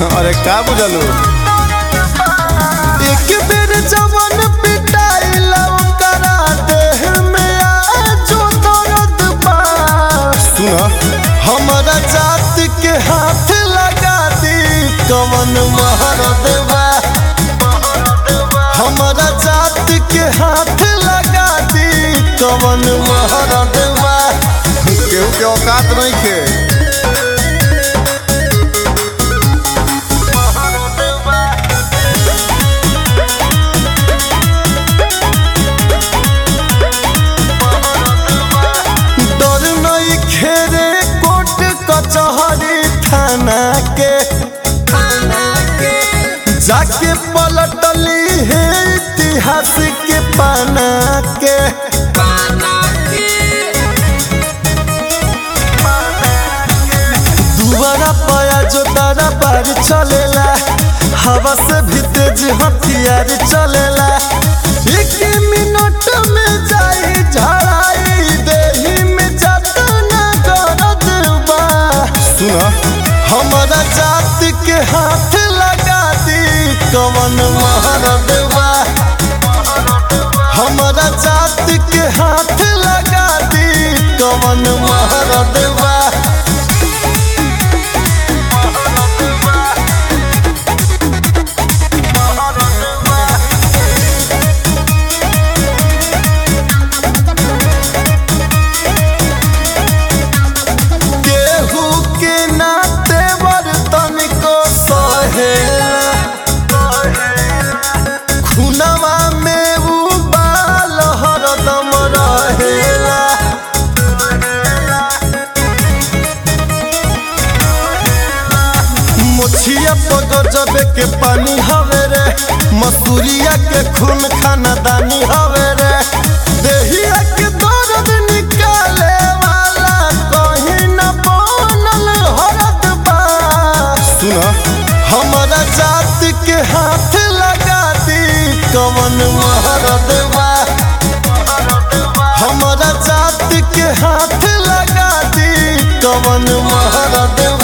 अरे का बुझलू एक बेर जवन पिटाइला ओकरा देह में आजो दर्द बा सुन हमरा जात के हाथ लगा दी कवन महरद बा हमरा जात के हाथ लगा दी कवन महरद बा केहू के औकात नहीं खे डर नहीं खेरे कोर्ट कचहरी थाना के जाके पलटली है इतिहास के पाना के दुबारा पाया जो तारा पार चलेला हवा से भी तेज हथियार चलेला एक मिनट में जाई झड़ाई देही में जतना दर्द बा सुन हमारा जात के हाथ लगा दी कवन महरद बा हमारा जात के हाथ लगा दी कवन महरद बा केहू के नाते बर्तन को सहेला खुनवा में उबाल हरदम रहेला मुछिया पग जबे के पानी हवे रे मसूरिया के खून खानदानी हवे रे देहिया के दर्द निकाले वाला कहीं न बनल हरद बा सुन हमारा जात के हाथ लगा दी कवन महरद बा हमारा जात के हाथ लगा दी कवन महरद